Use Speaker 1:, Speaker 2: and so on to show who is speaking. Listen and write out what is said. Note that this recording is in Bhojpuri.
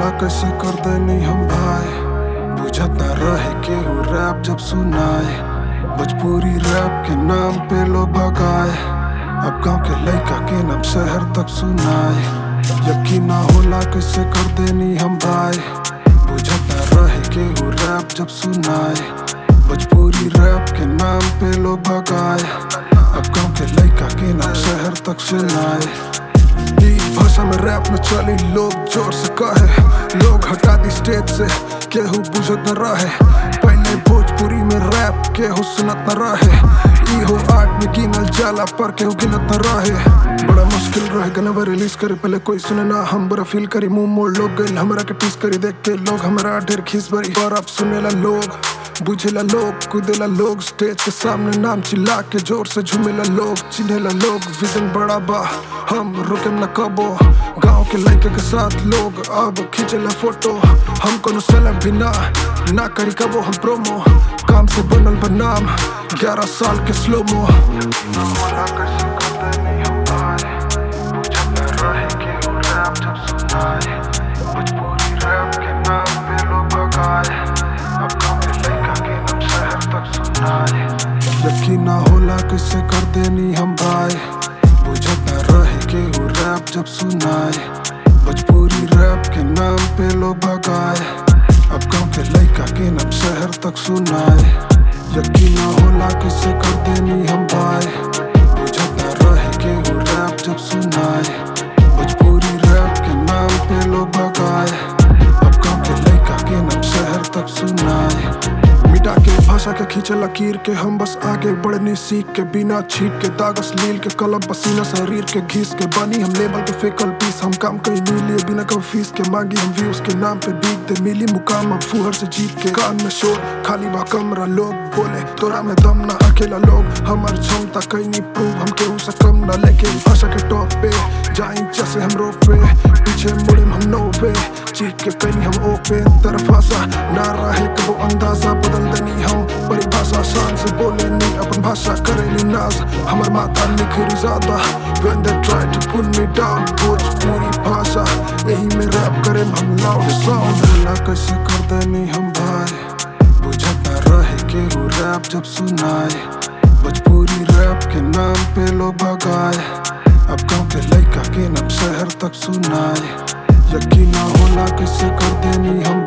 Speaker 1: होला कैसे कर देनी हम भाई बुझत ना रहे केहू रैप जब सुनाए भोजपुरी रैप के नाम पे लोग भगाए अब गांव के लड़का के नाम शहर तक सुनाए यकीन ना होला कैसे कर देनी हम भाई बुझत ना रहे केहू रैप जब सुनाए भोजपुरी रैप के नाम पे लोग भगाए अब गांव के लड़का के नाम शहर तक सुनाए ई भाषा में रैप में चली लोग जोर से कहे लोग हटा दी स्टेज से केहू बुझत न रहे पहले भोजपुरी में रैप केहू सुनत न रहे ई हो आर्ट में गिनल जाला पर केहू गिनत न रहे बड़ा मुश्किल रहे गनवा रिलीज करे पहले कोई सुने ना हम बड़ा फील करी मुंह मोड़ लोग गइल हमरा के टीस करी देख के लोग हमरा ढेर खीस भरी पर अब सुनेला लोग बुझेला लोग कूदेला लोग स्टेज के सामने नाम चिल्ला के जोर से झूमेला लोग चिन्हेला लोग विजन बड़ा बा हम रुके न कबो गांव के लड़के के साथ लोग अब खींचेला फोटो हम कोनो सेलेब भी ना ना करी कबो हम प्रोमो काम से बनल बा नाम ग्यारह साल के स्लोमो यकीन ना होला किससे कर देनी हम भाई बुझत ना रहे केहू रैप जब सुनाए भोजपुरी रैप के नाम पे लोग भगाए अब गांव के लड़का के नाम शहर तक सुनाए यकीन ना होला किससे कर देनी हम भाई बुझत ना रहे केहू रैप जब सुनाए भोजपुरी रैप के नाम पे लोग भगाए अब गांव के लड़का के नाम शहर तक सुनाए मिटा के भाषा के खींचे लकीर के हम बस आगे बढ़ने सीख के बिना छीट के दागस लील के कलम पसीना शरीर के घीस के बनी हम लेबल के फेकल पीस हम काम कहीं नहीं लिए बिना कभी फीस के मांगी हम व्यूज के नाम पे बीत दे मिली मुकाम अब फुहर से जीत के कान में शोर खाली बा कमरा लोग बोले तोरा में दम ना अकेला लोग हमार क्षमता कहीं नहीं प्रूव हम केहू से कम ना लेके भाषा के टॉप पे जाई जैसे हम रोप पे पीछे मुड़े हम नो पे चीख के कहीं हम ओपे तरफ भाषा ना रहे कबो अंदाजा बदल देनी हम परिभाषा शान से बोले नहीं अपन भाषा करेली नाज हमर माथा निखरी ज्यादा when they try to pull me down Bhojpuri भाषा यही में रैप करे हम लाउड साउंड होला कैसे कर देनी हम भाई बुझत ना रहे केहू रैप जब सुनाए भोजपुरी रैप के नाम पे लोग भगाए अब गांव के लड़का के नाम शहर तक सुनाए यकीन ना होला कैसे कर देनी हम